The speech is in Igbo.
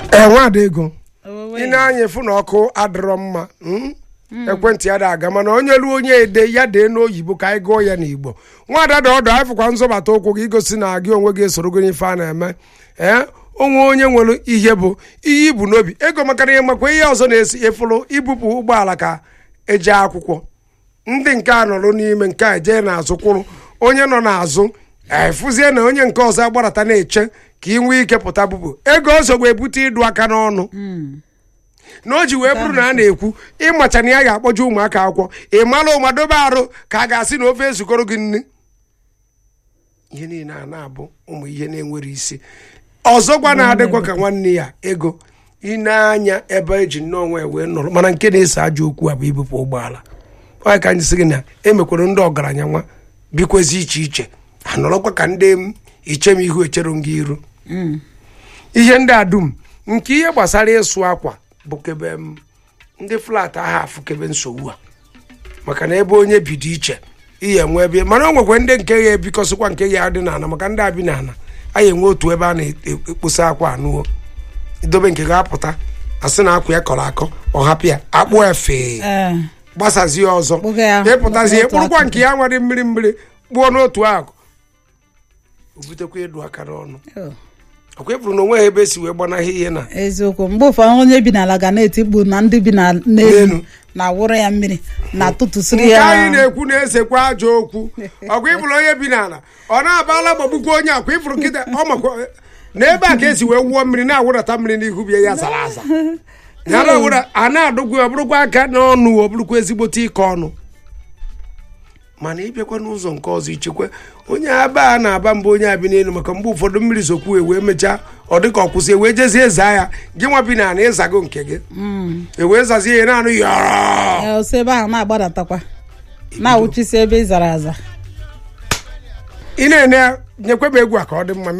ee nwada ego Owewe. ị na-anya efu na ọkụ adịrọ mma mm? ekwentị ya da aga mana onye ruo onye ede ya dee n'oyibo ka anyị gụọ ya n'igbo nwada dị ọdụ anyị fụkwa nzọbata ụkwụ gị igosi na gị onwe gị esoro gị n'ife a na-eme ee onwe onye nwere ihe bụ ihe ibu n'obi ego makara ihe makwa ihe ọzọ na-esi efulu ibupụ ụgbọala ka eje akwụkwọ ndị nke a nọrọ n'ime nke a jee n'azụ kwụrụ onye nọ n'azụ efụzie na onye nke ọzọ agbarata na-eche ka ị nwee ike pụta bupụ ego ozogbo ebute ịdụ aka n'ọnụ na o ji wee bụrụ na a na-ekwu ịmacha na ya ga-akpọje ụmụaka akwụkwọ ị mara ụma dobe arụ ka a ga-asị na ofe ezukọrọ gị nne ihe niile a na-abụ ụmụ ihe na-enwere isi ọzọkwa na-adịkwa ka nwanne ya ego ịna-anya ebe eji nnọọ onwe ya wee nọrọ mana nke na-ese ajọ okwu a bụ ibupụ ụgbọala onye ka anyị sị gị na emekwara ndị ọgaranya nwa bikwezi iche iche anọrọkwa ka ndị m iche m ihu echere m gị iru ihe ndị a dum nke ihe gbasara ịsụ akwa bụ kebe m ndị flat ahụ afụkebe nsogbu a maka na ebe onye bido iche ihe enwe ebe mana o nwekwa ndị nke ya ebikọsịkwa nke ya dị n'ala maka ndị abi n'ala anyị enwe otu ebe a na-ekposa akwa anụọ idobe nke ga-apụta asị na akwa ya kọrọ akọ ọ hapụ ya akpụ efe Ee. gbasazie ọzọ Kpụga ya ịpụtazie n'otu kpụrụkwa akụkụ. nke ya nwere mmiri mmiri kpụọ n'otu akụ o butekwa ịdụ aka n'ọnụ Oh. ọkwa ịpụrụ na onwe ha ebe esi wee gbanahị ihe na eziokwu mgbe ụfọdụ onye bi n'ala ga na-etikpu na ndị bi na- N'elu. n'elu na-awụrụ ya mmiri na-atụtụsịrị nke ya anyị na-ekwu na-esekwa ajọ okwu ọkwa ịfụrụ onye bi n'ala ọ na-abala gbagbukwa onye akwa ịfụrụ nkịta ọ makwa na ebe a ka esi wee wụọ mmiri na-awụdata mmiri n'ihu bie ya zara aza ya na-awụda a na-adụgwu ọ bụrụkwa aka n'ọnụ ọ bụrụkwa ezigbote ike ọnụ mana ịbịakwa n'ụzọ nke ọzọ ichekwa onye aba a na-aba mba onye abi n'elu maka mgbe ụfọdụ mmiri zokwu wee mechaa ọ dị ka ọ kwụsị wee jezie zaa ya gị nwa bi n'ala ịzago nke gị ewee zazie ya na-anụ yọrọ Ya, ose ebe ahụ na-agbadatakwa na-awụchisi ebe ị zara aza ị na-ene nyekwa m egwu a ka ọ dị mma